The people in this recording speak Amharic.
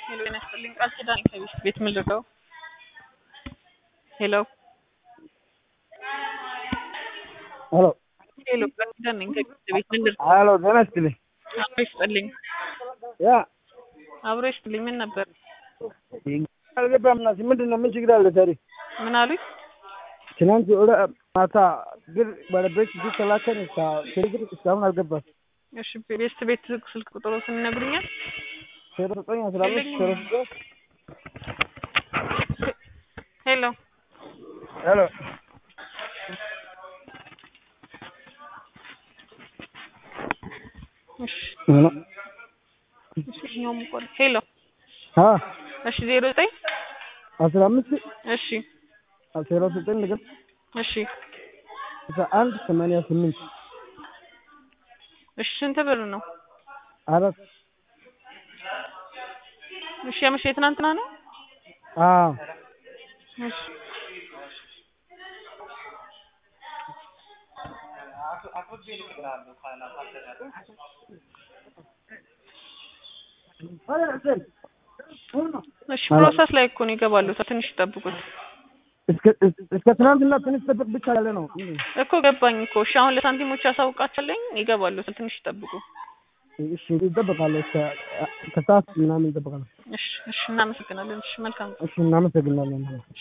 ሄሎ ጤና ይስጥልኝ ቃል ኪዳን ከቤት ቤት ምን ልርዳው? ሄሎ ሄሎ ሄሎ ቃል ኪዳን ነኝ ከቤት ቤት ምን ልርዳው? ሄሎ ጤና ይስጥልኝ። አብሮ ይስጥልኝ ያ አብሮ ይስጥልኝ ምን ነበር? አልገባም። ናሲ ምንድን ነው? ምን ችግር አለ? ታዲያ ምን አሉኝ? ትናንት ወደ ማታ ብር ባለቤት እዚህ ተላከን ከቴሌግር እስካሁን አልገባም። እሺ ቤስት ቤት ስልክ ቁጥሮትን ይነግሩኛል? ዜሮ ዘጠኝ አስራ አምስት ዜሮ ዘጠኝ ሄሎ ሄሎ እሺ ሄሎ እሺ ይኸኛውም እኮ ነው። ሄሎ አ እሺ ዜሮ ዘጠኝ አስራ አምስት እሺ ዜሮ ዘጠኝ ነገር እሺ አስራ አንድ ሰማንያ ስምንት እሺ ስንት ብር ነው? አራት እሺ ያመሸ የትናንትና ነው? አዎ እሺ እሺ ፕሮሰስ ላይ እኮ ነው ይገባሉ። ትንሽ ይጠብቁት እስከ እስከ ትናንትና ትንሽ ጠብቅ ብቻ ያለ ነው። እኮ ገባኝ እኮ። እሺ አሁን ለሳንቲሞች ያሳውቃቸዋለኝ ይገባሉ። ትንሽ ይጠብቁ። እሺ ይጠበቃለሁ። እስከ ከሰዓት ምናምን ይጠበቃለሁ። እሺ እሺ እናመሰግናለን። እሺ መልካም እሺ እናመሰግናለን።